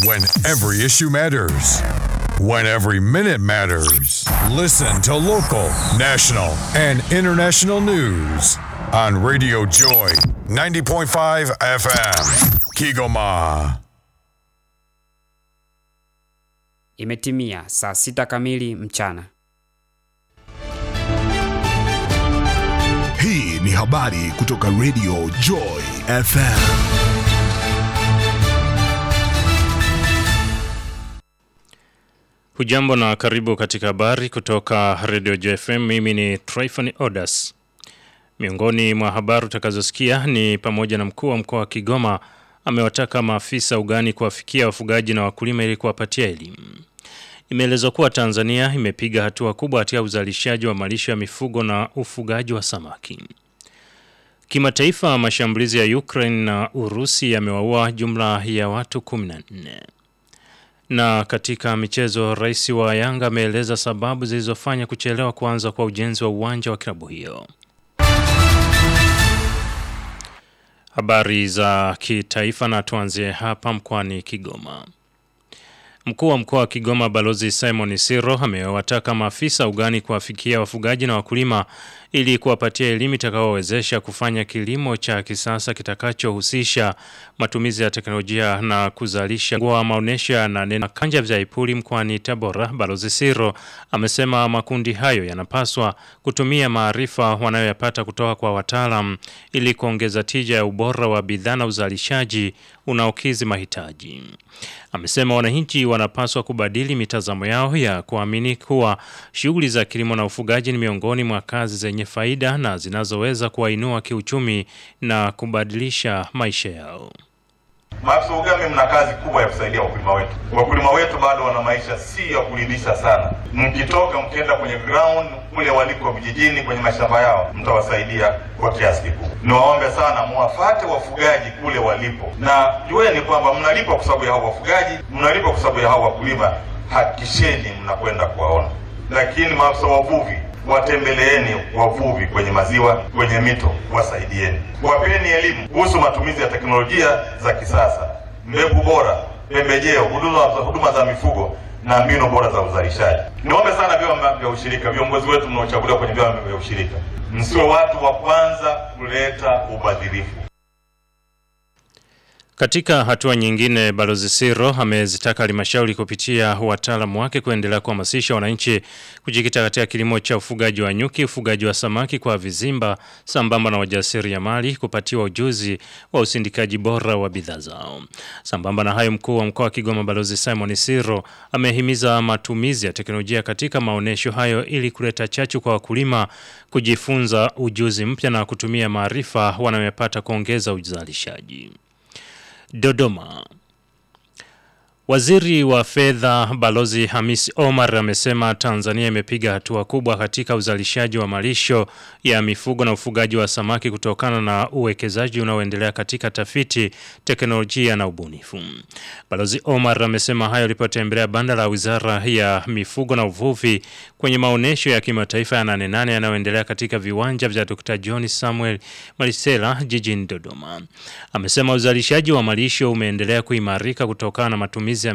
When every issue matters. When every minute matters. Listen to local, national, and international news on Radio Joy 90.5 FM. Kigoma. Imetimia saa sita kamili mchana. Hii ni habari kutoka Radio Joy FM. Hujambo na karibu katika habari kutoka Radio JFM. Mimi ni Tryphon Odas. Miongoni mwa habari utakazosikia ni pamoja na mkuu wa mkoa wa Kigoma amewataka maafisa ugani kuwafikia wafugaji na wakulima ili kuwapatia elimu. Imeelezwa kuwa Tanzania imepiga hatua kubwa katika uzalishaji wa malisho ya mifugo na ufugaji wa samaki. Kimataifa, mashambulizi ya Ukraine na Urusi yamewaua jumla ya watu 14. Na katika michezo, rais wa Yanga ameeleza sababu zilizofanya kuchelewa kuanza kwa ujenzi wa uwanja wa klabu hiyo. Habari za kitaifa na tuanzie hapa mkoani Kigoma. Mkuu wa mkoa wa Kigoma Balozi Simon Siro amewataka maafisa ugani kuwafikia wafugaji na wakulima ili kuwapatia elimu itakayowezesha kufanya kilimo cha kisasa kitakachohusisha matumizi ya teknolojia na kuzalisha kwa maonesho na nena kanja vya Ipuli mkoani Tabora. Balozi Siro amesema makundi hayo yanapaswa kutumia maarifa wanayoyapata kutoka kwa wataalam ili kuongeza tija ya ubora wa bidhaa na uzalishaji unaokizi mahitaji. Amesema wananchi wanapaswa kubadili mitazamo yao ya kuamini kuwa shughuli za kilimo na ufugaji ni miongoni mwa kazi zenye faida na zinazoweza kuwainua kiuchumi na kubadilisha maisha yao. Maafisa ugame, mna kazi kubwa ya kusaidia wakulima wetu. Wakulima wetu bado wana maisha si ya kuridhisha sana. Mkitoka mkienda kwenye ground kule waliko vijijini, kwenye mashamba yao, mtawasaidia kwa kiasi kikubwa. Niwaombe sana muwafate wafugaji kule walipo, na jueni kwamba mnalipwa kwa sababu ya hao wafugaji, mnalipwa kwa sababu ya hao wakulima. Hakikisheni mnakwenda kuwaona. Lakini maafisa wavuvi watembeleeni wavuvi kwenye maziwa, kwenye mito, wasaidieni, wapeni elimu kuhusu matumizi ya teknolojia za kisasa, mbegu bora, pembejeo, huduma, huduma za mifugo na mbinu bora za uzalishaji. Niombe sana vyama vya ushirika, viongozi wetu mnaochaguliwa kwenye vyama vya ushirika, msiwe watu wa kwanza kuleta ubadhirifu. Katika hatua nyingine, Balozi Siro amezitaka halmashauri kupitia wataalamu wake kuendelea kuhamasisha wananchi kujikita katika kilimo cha ufugaji wa nyuki, ufugaji wa samaki kwa vizimba, sambamba na wajasiriamali kupatiwa ujuzi wa usindikaji bora wa bidhaa zao. Sambamba na hayo, mkuu wa mkoa wa Kigoma Balozi Simon Siro amehimiza matumizi ya teknolojia katika maonyesho hayo ili kuleta chachu kwa wakulima kujifunza ujuzi mpya na kutumia maarifa wanayopata kuongeza uzalishaji. Dodoma. Waziri wa fedha Balozi Hamis Omar amesema Tanzania imepiga hatua kubwa katika uzalishaji wa malisho ya mifugo na ufugaji wa samaki kutokana na uwekezaji unaoendelea katika tafiti, teknolojia na ubunifu. Balozi Omar amesema hayo alipotembelea banda la Wizara ya Mifugo na Uvuvi kwenye maonyesho ya kimataifa ya nane nane yanayoendelea katika viwanja vya Dr. John Samuel Malisela jijini Dodoma. Amesema uzalishaji wa malisho umeendelea kuimarika kutokana na matumizi